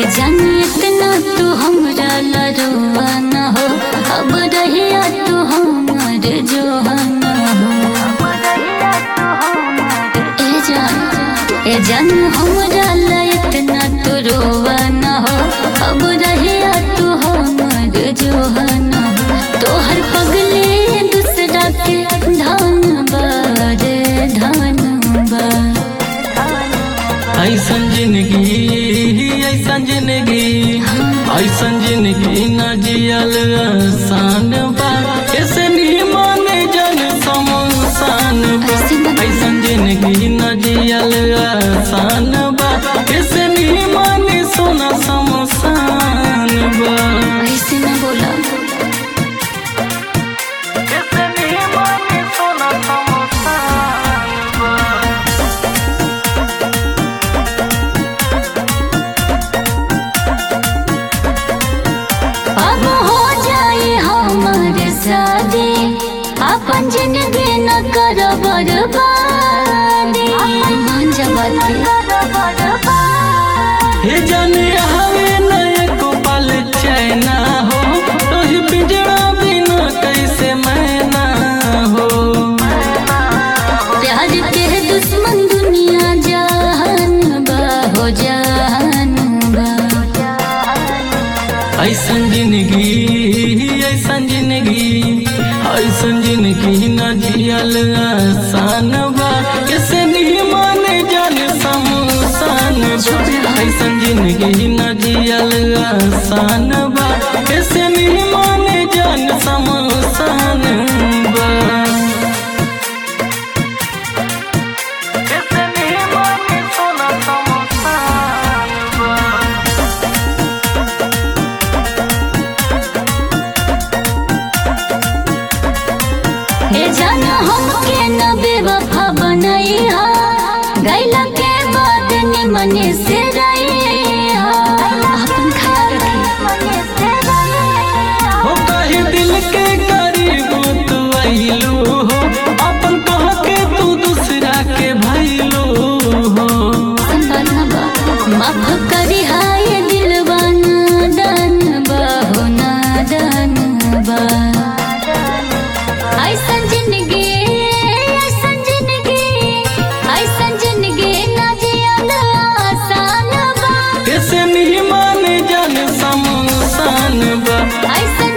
जानी इतना तू हमरा लरुआ न हो अब रहिया तू हमर जोहन हो ए जान ए जान हमरा ला इतना तू रोवा न हो अब रहिया तू हमर जोहन हो तोहर पगले दूसरा के धन बारे धन बा ऐसन जिंदगी ऐसन जिंदगी ऐसन जिंदगी न जियल आसान बा ऐसे निमन जन समसान बा ऐसन जिंदगी न जियल आसान बा ऐसे निमन सोना समसान बा ऐसे न बोला ऐसे निमन सोना समसान बा अब हो जाए हमारे शादी अपन जिंदगी न कर बर्बादी मान जा बात के। हे जाने हवे नयक पल चैना हो तोही पिंजरा बिना कैसे मैना हो प्यार के दुश्मन दुनिया जहान बा हो जहान बा ऐसन जिंदगी ऐसन जिंदगी ऐसन जिंदगी न जियल आसान बा कैसे निमान जान समसान बा ऐसन जिंदगी न जियल आसान बा कैसे निमान जान समसान बा कैसे निमान सोना समसान बा हे जान हमके न बेवफा बनई हा गैला के बाद निमन से रही हा अपन ख्याल रखी हो कहीं दिल के करीब तू आइलू हो अपन कह के तू दूसरा के भैलू हो संबलबा माफ करी हाय दिलवा नादान बा हो नादान बा ऐसन जिंदगी ऐसन जिंदगी ऐसन जिंदगी ना जियल आसान बा कैसे नहीं मान जान समसान बा ऐसन